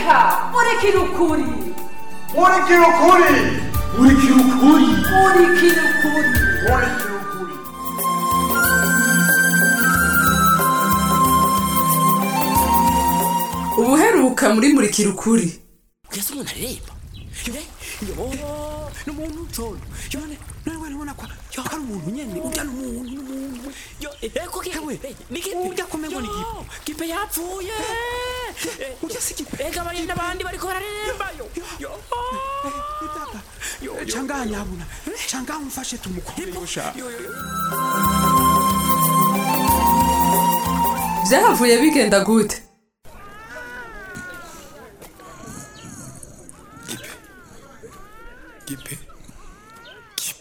reka murikira ukuri murikira ukuri murikira ukuri murikira ukuri murikira ukuri ubuheruka muri murikira ukuri kugeza umuntu aririmba yo yo ni umuntu nsholo yo none none wari ubona ko yo hari umuntu nyene urya ni umuntu ni umuntu yo eko kewe ni kipe urya kumengo ni kipe kipe yapfuye urya si kipe ega bari n'abandi bariko bararirimba yo yo yo changa nyabuna changa umfashe tumukore yosha byahavuye bigenda gute Gipe. Gipe.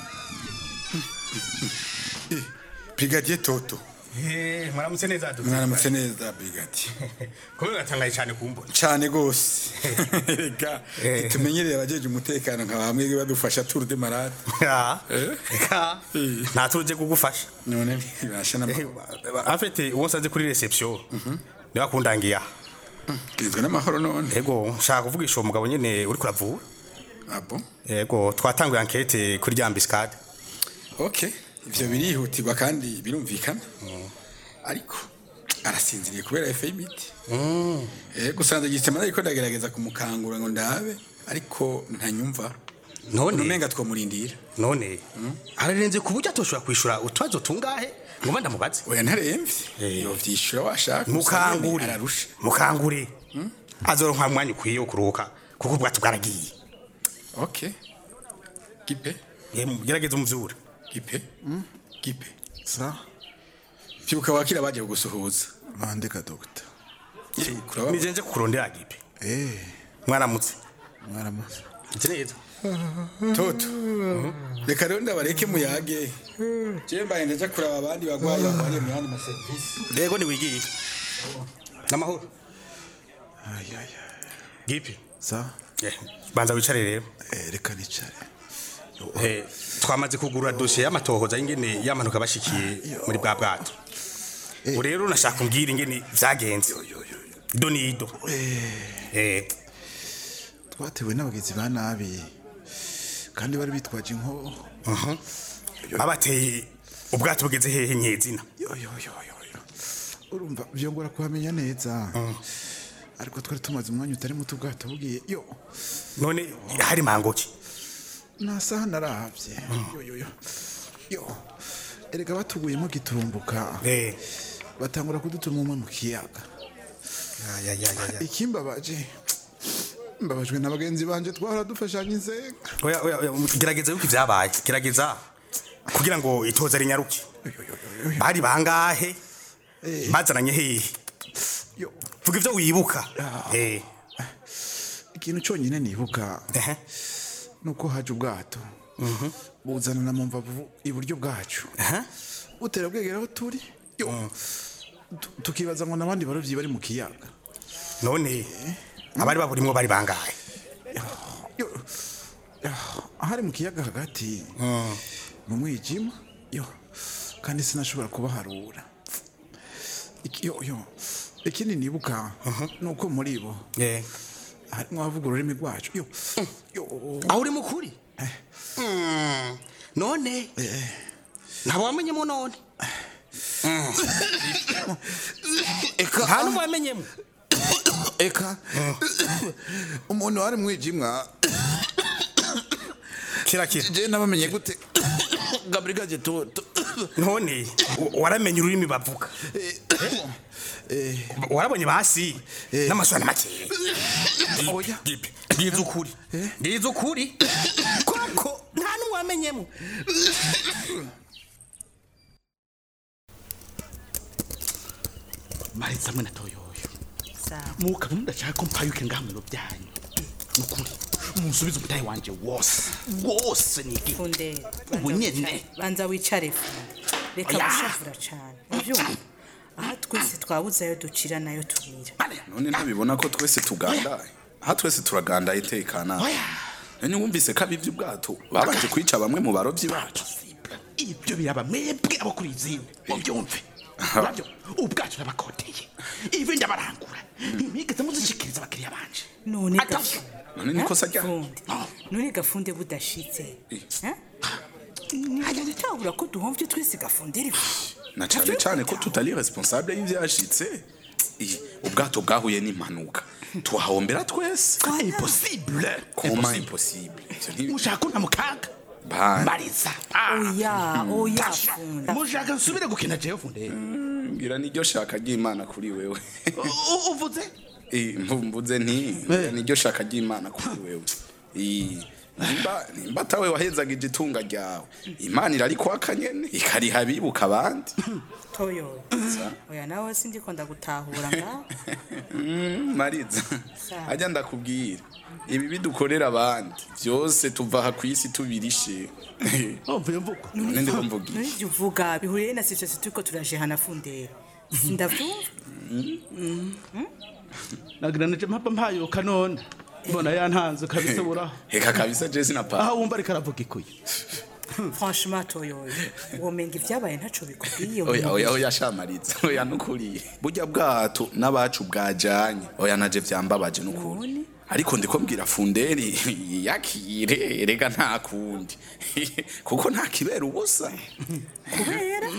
Eh, Brigadier Toto. Eh, mwaramutse neza dudu. Mwaramutse neza Brigadier. Kumbe gatangaye cyane kumbona. Cyane gose. Ega, tumenyereye abajeje umutekano nka bamwe badufasha tour de malade. Ya. Eh? Eka. Eh. Nta tuje kugufasha. None birasha na En fait, uwo nsanze kuri reception. Niba kundangiya. Gizwe n'amahoro none. Ego, nshaka kuvugisha uwo mugabo nyene uri kuravura. Abo. Ego, twatanguye enquête kuri rya ambiscade. Okay. Ivyo birihutirwa kandi birumvikana. Ariko arasinziriye kubera efe y'imiti. Eh gusanze gisema ariko ndagerageza kumukangura ngo ndabe ariko ntanyumva. None Umenga twomurindira. none ararenze ku buryo atoshobora kwishura utwazo tungahe ngo mba ndamubaze Oya ntaremvye. Eh. Yo vyishura washaka. mukangure Ararusha. mukangure azoronka mwanya ukwiye wo kuruhuka kuko ubwato bwaragiye Okay. Gipe. Eh, gerageza umuvyura Gipe. Gipe. sa Vyuka wakira baje kugusuhuza. bandika doctor Kuraba. nijenje kukurondera gipe eh mwaramutse mwaramutse iti neza Toto. Reka rero ndabareke muyage. Je mbaye ndaja kuraba abandi bagwayi bagwariye mu yandi ma service. yego niwigiye n'amahoro ay ay ay. gipe sa Eh, banza wicare rero eh reka nicare Eh, twamaze kugurura dosiye y'amatohoza y'ingene yamanuka bashikiye muri bwa bwato ubu rero nashaka umbwira ingene vyagenze ido n'ido Eh, twatewe n'abagizi ba nabi kandi bari bitwaje inko babateye ubwato bugeze hehe nyezina yo yo yo yo yo. urumva byongora kuhamenya neza ariko twari tumaze umwanya utari muto ubwato bugiye yo none hari mangoki nta saha narahavye yo yo yo yo erega batuguyemo giturumbuka Eh, batangura kudutuma umwe mu kiyaga ya, ya, ya, ya, ya. ikimbabaje mbabajwe na bagenzi banje twahora dufashanya inzega Oya, oya, oya, gerageza yuko ivyabaye gerageza kugira ngo itoza rinyaruke bari bangahe bazananye hehe yo vuga ivyo wibuka Eh, ikintu cyonyine nibuka ehe. nuko haje ubwato buzanana mu mbavu iburyo bwacu Aha. butera bwegera aho turi yo Tu- tukibaza ngo n'abandi barovyi bari mu kiyaga none abari baburimwo bari bangahe yo ahari mu kiyaga hagati mu mwijima yo kandi sinashobora kubaharura Iki- yo yo ikindi nibuka nuko muri bo Eh. harimwo abavuga ururimi rwacu yo yo aho uri mukuri Mm, none ntabwo wamenyemo none eka nta n'umwe wamenyemo eka umuntu wari mwijimwa kira kira je nabamenye gute gabrigade toto none wa- waramenye ururimi bavuga warabonye basi n'amasura makeya oya gipe bwiza ukuri ngize ukuri koko nta n'umwe wamenyemo maritse hamwe na toyoyo mukaba mudashaka ko mpayuke ngaha mu biro byanyu nukuri munsubize umutahe wanje wose wose nigi funde Ubu nyene. banza wicare funde reka Oya. gushavura cyane ubyumva aha twese twabuze ayo ducira nayo tubira none ntabibona ko twese tugandaye aha twese turagandaye itekana none wumvise ko abivye ubwato babanje kwica bamwe mu barovyi bacu ibyo biraba mwebwe abo kuri izindi mubyumve nabyo ubwacu nabakoteye ivi ndabarangura ntimwigeze muzishikiriza abakiriya banje none Atavyo. gafu- none niko Eh? sajya Fundi. none gafunde budashitse Eh? ntitabura ko duhomvye twese gafundira na cyane cyane ko tutari responsable y'ivyashitse Ih, ubwato bwahuye n'impanuka tuhahombera twese Ah, impossible koma impossible Ivyo ntibi- mushaka ko ntamukaga Bana. mbariza Ah. oya oya Tasha. funda mushaka nsubire gukina jewe funde ngira niryo shaka ry'imana kuri wewe U- uvuze Eh, mvu- mvuze nti Eh. niryo shaka ry'imana kuri wewe Eh, nimba nimba atawe wahezagije itunga ryawe imana irarikwaka nyene ikariha abibuka abandi toyo oya nawe sindiko ndagutahura ngaho Mm, mariza Sawa. ajya ndakubwira ibi bidukorera abandi byose tuva aha ku isi tubirishe umvuye mvugo none ndiko mvugira none ivyo uvuga bihuriye na situation turiko turajehana fundera sindavyumva nagira nije mpapa mpayoka none mbona yantanze kabisa buraho heka kabisa jesi na pa aho wumva ariko aravuga ikuye franchement toyo womenga ivyabaye ntaco bikubwiye oya oya oya shamariza oya nukuri burya bwato n'abacu bwajanye oya naje vyambabaje nukuri ariko ndiko mbwira funderi yakire rega nta kundi kuko nta kibera ubusa kubera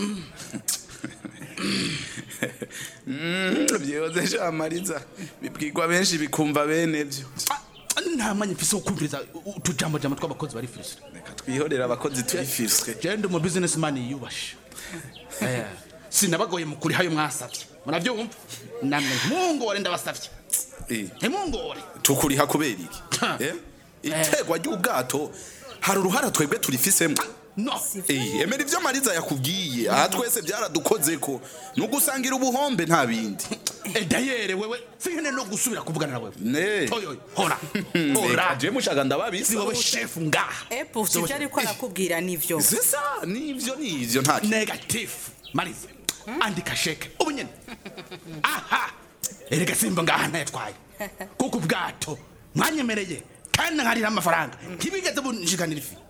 Mm, vyoze shamariza bibwirwa benshi bikumva bene vyo Ah, nta mwanya mfise wo kumviriza utujambojambo tw'abakozi bari firisire reka twihorera abakozi turi fiswe jende umu businessman yiyubashe Eh, sinabagoye mu kuri hayo mwasavye muravyumva namwe ntungore ndabasavye Eh, ntimungore tukuriha kubera iki Eh? itegwa ry'ubwato hari uruhara twebwe turifisemo no Eh, emera ivyo mariza yakubwiye aha twese byaradukozeko nugusangira ubuhombe nta bindi edayere wewe singene no gusubira kuvugana na wewe ne toyo hora Reka hora je mushaka si ndababisa wowe shefu ngaha epo sivyo ariko arakubwira nivyo sisa nivyo nivyo nta kintu. negative marize andika sheke ubu nyene aha erega simba ngaha ntayatwaye kuko ubwato mwanyemereye kandi nkarira amafaranga ntibigeze bunshikanira ifi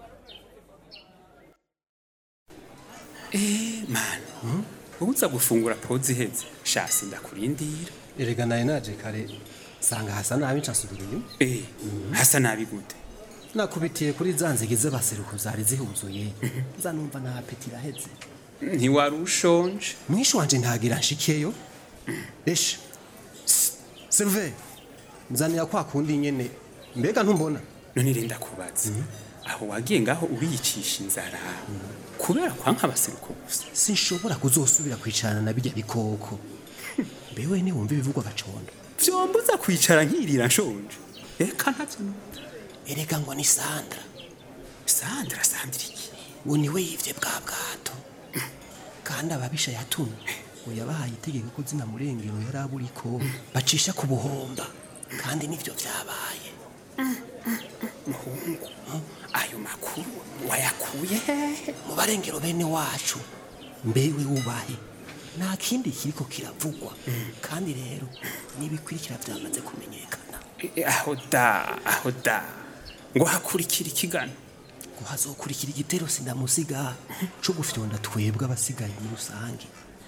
mani wowe uza gufungura pozi iheze shasi ndakurindira erega naye naje kare sanga hasa nabi ncasubira inyuma eh hasa nabi gute nakubitiye kuri za nzige z'abaseruko zari zihuzuye nza numva nta apeti iraheze ntiwari ushonje mwishu wanje ntagira nshikeyo esha serve nzanira kwa kundi nyene mbega ntumbona none renda kubaza aho wagiye ngaho uriyicisha inzara kubera kwanka abaseruko gusa sinshobora kuzosubira kwicarana na bijya bikoko mbewe niwumva ibivugwa gacondo vyombuza kwicara nkirira nshonje eka ntavyo numva. erega ngo ni sandra sandra sandra iki ngo niwe yivye bwa bwato kandi ababisha yatumye ngo yabahaye itegeko ko zina murengero yari aburiko bacisha ku buhomba kandi nivyo vyabaye muhungu ayo makuru wayakuye hehe mu barengero bene wacu mbewe wubahe nta kindi kiriko kiravugwa kandi rero n'ibikurikira byamaze kumenyekana E, aho da aho da ngo hakurikira ikigano ngo hazokurikira igitero sindamusiga co gufyonda twebwe abasigaye muri rusange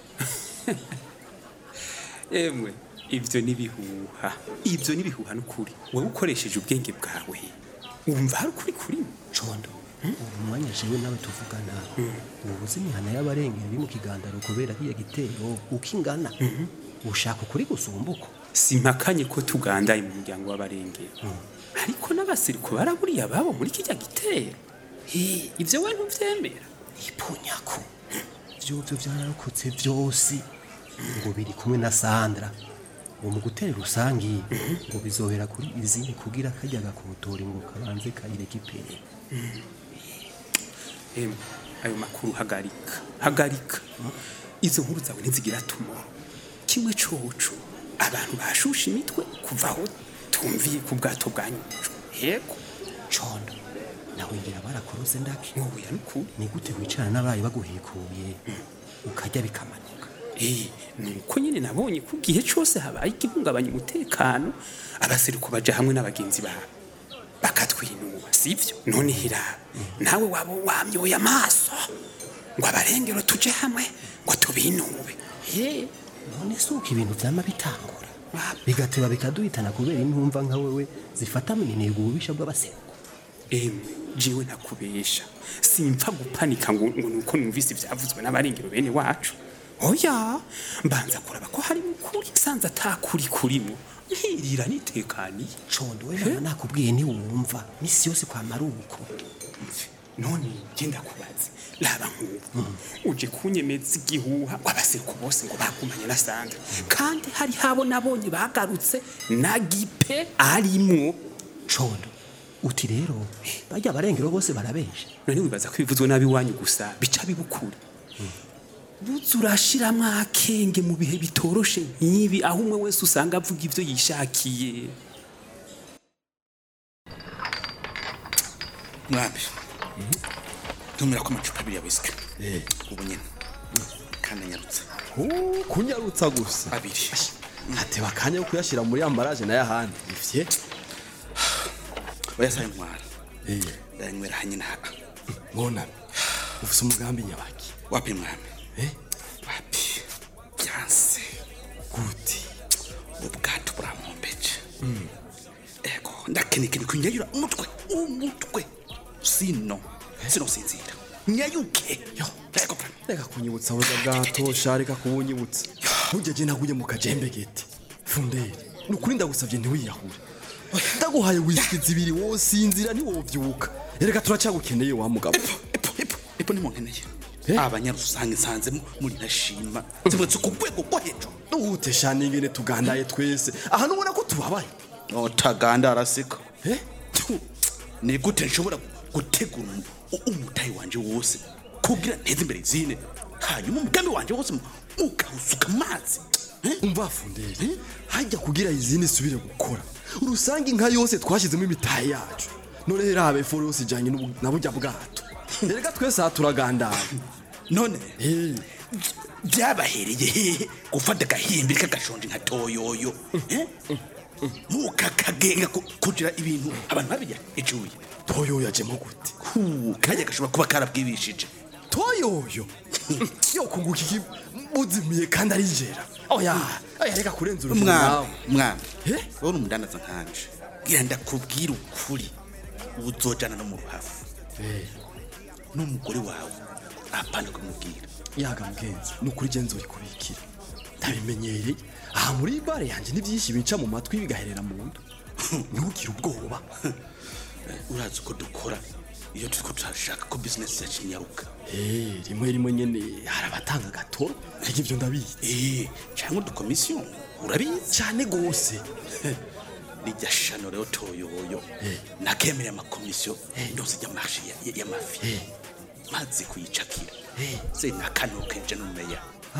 emwe ivyo nibihuha ivyo nibihuha n'ukuri wowe ukoresheje ubwenge bwawe wumva hari ukuri kurimo condo ubu mwanya jewe nawe tuvugana ubu uzi imihana y'abarengero iri mu kigandaro kubera kiya gitero uko ingana ushaka ukuri gusumbuko simpakanye ko tugandaye mu muryango w'abarengero ariko n'abasiriko baraburiye ababo muri kijya gitero Hi, ivyo we ntuvyemera ipunyako vyovyo vyararokotse vyose ngo biri kumwe na sandra ngo mu gutera rusangi ngo bizohera kuri izindi kugira kajya gakotori ngo kabanze kayireka ipere emwe ayo makuru hagarika hagarika izo nkuru zawe ntizigira tumoro kimwe coco abantu bashusha imitwe kuva aho tumviye ku bwato bwanyujwe yego condo nawe ngira barakorose ndake nkubuya n'ukuri ni gute wicara n'abaye baguhekuye ukajya bikamanuka Eh, nuko nyine nabonye ko igihe cyose habaye igihungabanya umutekano abaseruko baja hamwe n'abagenzi babo bakatwinuba sivyo none hira nawe waba wamyoye amaso ngo abarengero tuje hamwe ngo tubinube he none si uko ibintu vyama bitangura bigateba bikaduhitana kubera intumva nka wewe zifata mininiga ububisha bw'abaseruko emwe jewe ntakubesha simpfa gupanika ngo ngo nuko numvise ivyavuzwe n'abarengero bene wacu oya mbanza kuraba ko hari ukuri sanze atakuri kurimo nkirira nitekaniye condo we nama nakubwiye ntiwumva misi yose kwamara uko none genda kubaza laba nk'ubu uje kunyemeza igihuha abaseruko bose ngo bagumanye na sandra kandi hari habo nabonye bagarutse na gipe arimwo condo uti rero bajya abarengero bose barabesha none wibaza ko bivuzwe nabi wanyu gusa bica bibukura buze urashiramwo akenge mu bihe bitoroshe nk'ibi aho umwe wese usanga avuga ivyo yishakiye mwami ntumira ko amacupa abiri ya wisika ubu nyine kandi anyarutse kunyarutsa gusa abiri ateba akanya ko kuyashyira muri ambaraje nayo ahandi ivye oyasaye ntwara ndayanywera hanyine aha mwonami ufise umugambi nyabaki wapi mwami wapi byanse gute ubwato burampombeje ego ndakenekene kunyayura umutwe umutwe sino sino sinzira nyayuke yo ego reka kunyibutsa buza bwato sha reka kubunyibutsa ntugeje naguye mu kajembe gete funderi ni ukuri ndagusabye ntiwiyahure ndaguhaye wisiki zibiri wosinzira ntiwovyuka reka turacyagukeneye wa mugabo epo nimunkeneye abanyarusanga nsanzemo muri ntashima zibutse ku rwego rwo hejuru ute sha ningene tugandaye twese aha nubona ko tubabaye utagandara siko ni gute nshobora gutegura umu- umutayi wanje wose kugira nteze imbere izine hanyuma umugambi wanje wose ukawusuka amazi umva funderi hajya kugira izindi subire gukora urusanga inka yose twashyizemo imitahe yacu none rero habe foro yose ijyanye n'ubu- na burya bwato reka twese aha turagandaye none byabahereye hehe gufata agahimbi k'agashonje nka toyoyo eh? mukakagenga ku- kugira ibintu abantu babirya icuye toyoyo ajemo gute kajya gashobora kuba karabwibishije toyoyo yo kunguka iki muzimiye kandi ari njera oya oya reka kurenza urugero mwana nawe mwana uri umudandaza nkanje gira ndakubwira ukuri uzojana no mu ruhafu n'umugore wawe apana kumubwira yaga mugenzi ni ukuri genzi uri kubikira ndabimenyereye aha muri bare yanjye n'ibyinshi binca mu matwi bigaherera mu nda ntugire ubwoba urazi uko dukora iyo turiko turashaka ko bizinesi yacu inyaruka Eh, rimwe rimwe nyene hari abatanga agatoro ariko ibyo ndabizi Eh, cyangwa udukomisiyo urabizi cyane gose rijya shano rero toyoyo nakemereye amakomisiyo yose y'amashi y'amafi maze kuyicakira se nakanukenje n'umeya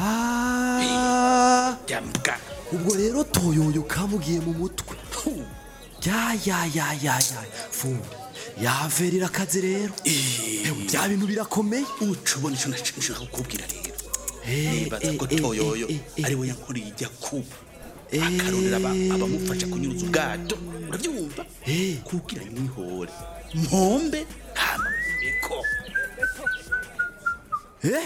Ah, yambwa ubwo rero toyoyo kamugiye mu mutwe ya ya ya ya ya fundi yaverera akazi rero Ewe, bya bintu birakomeye uca ubona icyo nashaka kukubwira rero Eh, nibaza ko eh, eh, toyoyo eh, eh, ari we yankuriye ijya kuba akarondera aba- abamufasha kunyuruza ubwato urabyumva kugira mwihore mpombe hama eko eh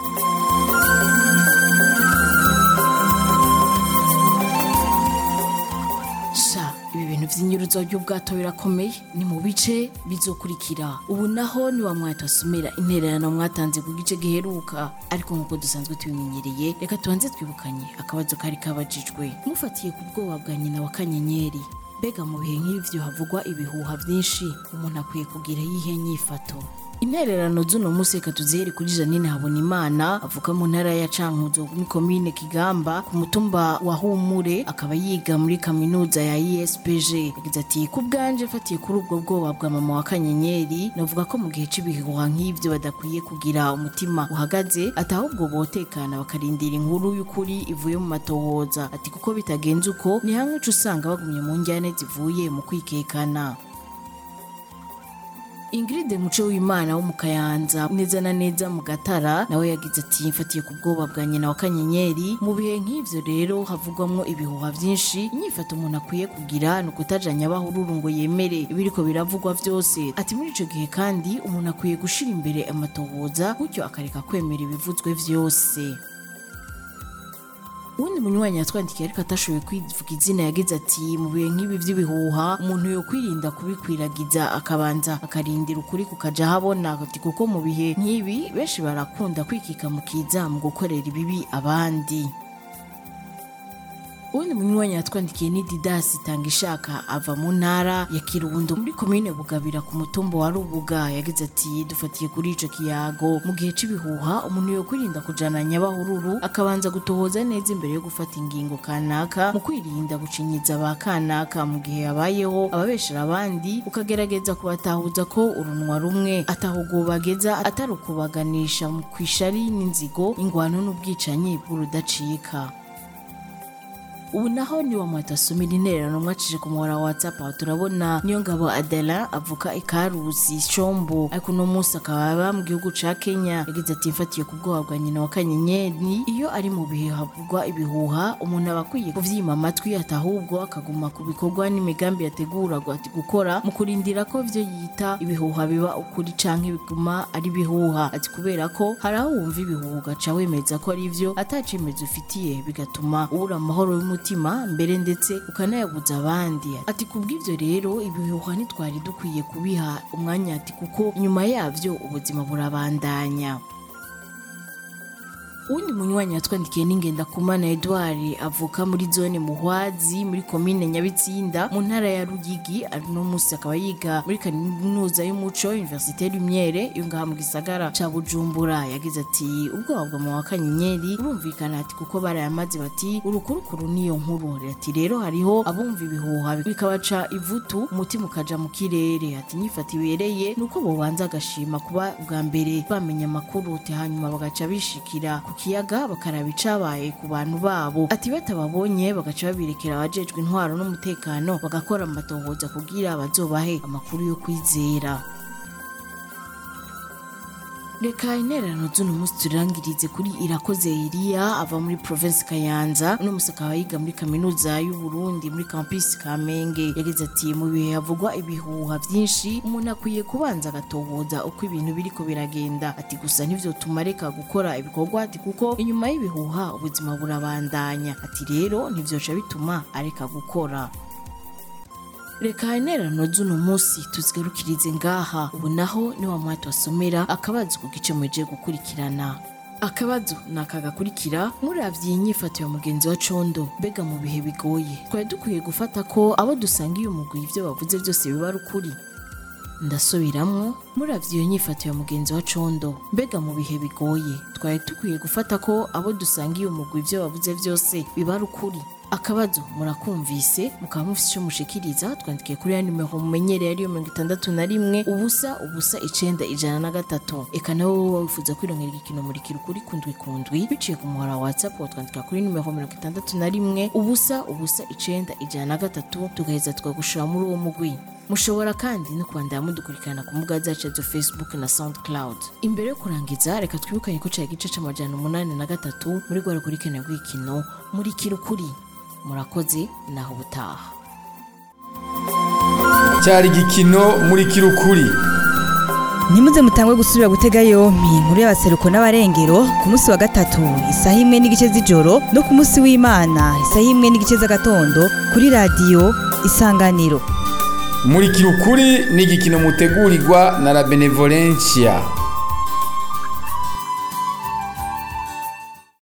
sha ibi bintu by'inyuruzo ry'ubwato birakomeye ni mu bice bizokurikira ubu naho ni wa mwata asumira intererano mwatanze ku gice giheruka ariko nk'uko dusanzwe tubimenyereye reka tubanze twibukanye akabazo kari kabajijwe mufatiye ku bwoba bwa nyina wa kanyenyeri mbega mu bihe nk'ibyo havugwa ibihuha byinshi umuntu akwiye kugira yihe nyifato intererano z'uno munsi reka tuzihere kuri janine habonimana avuka mu ntara ya cankuzo muri komine kigamba ku mutumba wa humure akaba yiga muri kaminuza ya espg yagize ati ku bwanje mfatiye kuri ubwo bwoba bwa mama wa kanyenyeri navuga ko mu gihe cy'ibihuha nk'ibyo badakwiye kugira umutima uhagaze ati ahubwo botekana bakarindira inkuru y'ukuri ivuye mu matohoza ati kuko bitagenze uko ni hamwe uca usanga bagumye mu njyane zivuye mu kwikekana ingiride muco w'imana wo mu kayanza neza na neza mu gatara nawe yagize ati mfatiye ku bwoba bwa nyina wa kanyenyeri mu bihe nk'ivyo rero havugwamwo ibihuha vyinshi inyifato umuntu akwiye kugira ni ukutajanya abahururu ngo yemere ibiriko biravugwa vyose ati muri ico gihe kandi umuntu akwiye gushira imbere amatohoza gutyo akareka kwemera ibivuzwe vyose uwundi munywanyi yatwandikiye ariko atashoboye kwivuga izina yagize ati mu bihe nk'ibi by'ibihuha umuntu yo kwirinda kubikwiragiza akabanza akarindira ukuri kukaja ahabona ati kuko mu bihe nk'ibi benshi barakunda kwikika mu kiza mu gukorera ibibi abandi uwundi munywanyi yatwandikiye ni didasi tanga ishaka ava mu ntara ya kirundo muri komine bugabira ku mutumba wa rubuga yagize ati dufatiye kuri ico kiyago mu gihe c'ibihuha umuntu yo kwirinda kujana nyabahururu akabanza gutohoza neza imbere yo gufata ingingo kanaka mu kwirinda gucinyiza ba kanaka mu gihe habayeho ababeshera abandi ukagerageza kubatahuza ko urunwa rumwe atahugo bageza atari ukubaganisha mu kwishari n'inzigo ingwano n'ubwicanyi bw'urudacika ubu naho ni wa mwata asumira intererano mwacishije ku muhora wa whatsapp aho turabona niyo ngabo adela avuka ikaruzi shombo ariko uno munsi akaba aba mu gihugu ca kenya yagize ati mfatiye ku bwoba bwa nyina wa kanyenyeri iyo ari mu bihe havugwa ibihuha umuntu aba akwiye kuvyima amatwi atahubwo akaguma ku bikorwa n'imigambi yateguragwa ati gukora mu kurindira ko vyo yita ibihuha biba ukuri canke biguma ari ibihuha ati kubera ko hari aho wumva ibihuha ugaca wemeza ko ari vyo atacemezo ufitiye bigatuma ubura amahoro y'umutima mbere ndetse ukanayabuza abandi ati kubw'ivyo rero ibihuha ntitwari dukwiye kubiha umwanya ati kuko inyuma yavyo ubuzima burabandanya uwundi munywanyi yatwandikiye n'ingenda kumana edouard avuka muri zone muhwazi muri komine nyabitsinda mu ntara ya rugigi ari no munsi akaba yiga muri kaminuza y'umuco universite lumiere yo ngaha mu gisagara ca bujumbura yagize ati ubwoba bwa mama wa kanyenyeri burumvikana ati kuko barayamaze bati urukurukuru niyo nkuru ati rero hariho abumva ibihuha bikabaca ivutu umutima ukaja mu kirere ati nyifata ibereye nuko bobanza agashima kuba bwa mbere bamenya amakuru ati hanyuma bagaca bishikira ku kiyaga bakaraba icabaye ku bantu babo ati batababonye bagaca babirekera abajejwe intwaro n'umutekano bagakora amatohoza kugira bazobahe amakuru yo kwizera reka intererano z'uno munsi turangirize kuri irakoze eliya ava muri province kayanza uno munsi akaba yiga muri kaminuza y'uburundi muri campus kamenge yagize ati mu bihe havugwa ibihuha byinshi umuntu akwiye kubanza agatohoza uko ibintu biriko biragenda ati gusa ntivyo tumareka gukora ibikorwa ati kuko inyuma y'ibihuha ubuzima burabandanya ati rero ntivyoca bituma areka gukora reka intererano z'uno munsi tuzigarukirize ngaha ubu naho ni wa mwati wasomera akabazo ku gice mweje gukurikirana akabazo ni aka gakurikira muravye inyifato ya mugenzi wa condo mbega mu bihe bigoye twari dukwiye gufata ko abo dusangiye umugwi ivyo bavuze byose biba ari ukuri ndasubiramwo muravye iyo nyifato ya mugenzi wa condo mbega mu bihe bigoye twari dukwiye gufata ko abo dusangiye umugwi ivyo bavuze byose biba ari ukuri akabazo murakumvise mukaba mufise ico mushikiriza twandikiye kuri ya nimero mumenyereye ariyo mirongo itandatu na rimwe ubusa ubusa icenda ijana na gatatu eka nawe wowe wifuza kwirongera igikino murikira ukuri kundwi kundwi biciye ku muhora wa whatsapp watwandika kuri nimero mirongo itandatu na rimwe ubusa ubusa icenda ijana na gatatu tugaheza tukagushira muri uwo mugwi mushobora kandi no kubandanya mudukurikirana ku mbuga zacu za facebook na soundcloud imbere yo kurangiza reka twibukanye ko cari igice c'amajana umunani na gatatu muri rwa rukurikirane rw'ikino murikira ukuri murakoze naho ubutaha cyari igikino muri kirukuri ntimuze mutangwe gusubira gutega yompi inkuru y'abaseruko n'abarengero ku munsi wa gatatu isaha imwe n'igice z'ijoro no ku munsi w'imana isaha imwe n'igice z'agatondo kuri radiyo isanganiro muri kirukuri ni igikino mutegurirwa na la benevolencia